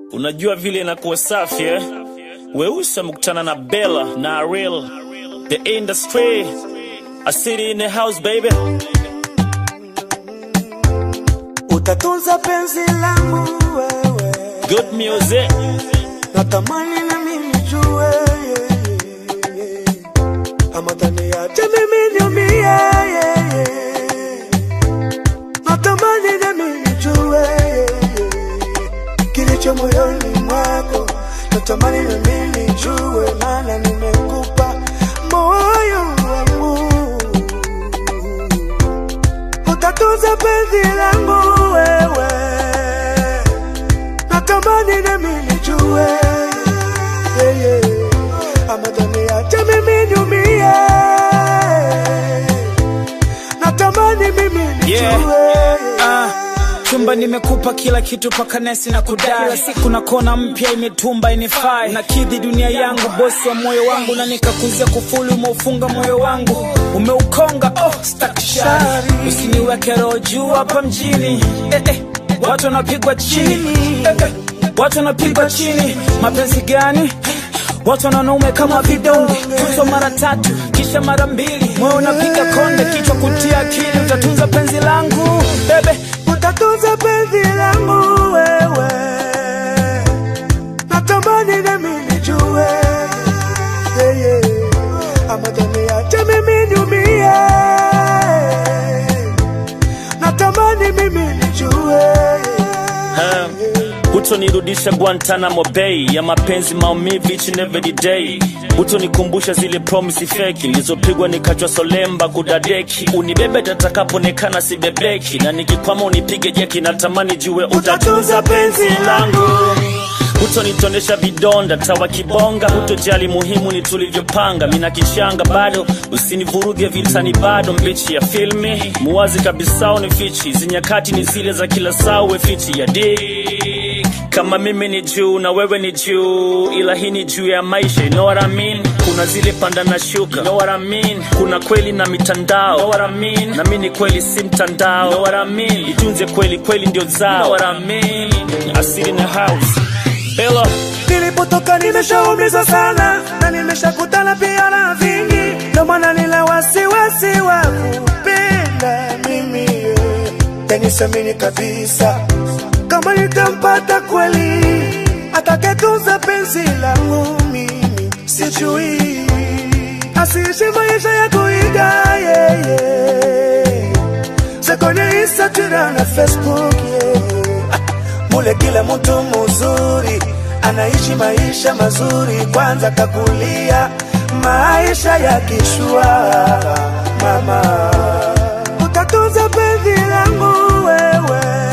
Unajua vile inakuwa safi eh? Weusi amekutana na Bella na Ariel, the industry, a city in the house baby. Utatunza penzi langu wewe, Good music, natamani na mimi jue yeah, yeah, yeah. ama taniache mimi niumie yeah, yeah. natamani na mimi jue yeah, yeah. kilicho moyoni mwako, natamani na mimi jue, maana nimekupa moyo wangu utatunza penzi langu wewe, natamani nami nijue yeah, yeah. ama taniache mimi niumie, natamani mimi nijue Yeah. Ah, chumba nimekupa kila kitu paka nesi na kudai kila siku na kona mpya imetumba inifai na kidhi dunia yangu bosi wa moyo wangu na nikakuzia kufuli umeufunga moyo wangu umeukonga oh, stakishari usiniweke roho juu hapa mjini eh, eh, watu wanapigwa chini eh, eh, watu wanapigwa chini mapenzi gani watu wanaume kama vidonge tuzo mara tatu kisha mara mbili moyo unapiga konde kichwa kutia akili utatunza penzi langu bebe utatunza penzi langu wewe, natamani nami nijue yeah, yeah. ama taniache mimi niumie, natamani mimi nijue um, hutonirudisha Guantanamo Bay ya mapenzi maumivu each and every day. Hutonikumbusha zile promise feki nilizopigwa nikachwa solemba kudadeki. Unibebe tatakapoonekana sibebeki, na nikikwama unipige jeki. Natamani jue utatunza penzi langu hutonitonesha vidonda tawa kibonga, hutojali muhimu ni tulivyopanga. Mina kichanga bado, usinivuruge vitani bado, mbichi ya filmi muwazi kabisa unifichi, zinyakati ni zile za kila saa, uwe fiti ya dik kama mimi ni juu na wewe ni juu, ila hii ni juu ya maisha, you know what I mean? Kuna zile panda na shuka, you know what I mean? Kuna kweli na mitandao, you know what I mean? Na mimi ni kweli si mtandao, you know what I mean? Itunze kweli, kweli ndio zao, you know what I mean? Asili na house Bella, Nilipotoka nimeshaumizwa sana na nimeshakutana pia na vingi, ndo maana nina wasiwasi wa kupenda mimi yeah. Tenisamini kabisa kama nitampata kweli atakayetunza penzi langu mimi, sijui asiishi maisha ya kuiga yeah, yeah. za kwenye Instagram na Facebook yeah. Mule kila mtu mzuri anaishi maisha mazuri, kwanza kakulia maisha ya kishua. Mama, utatunza penzi langu wewe,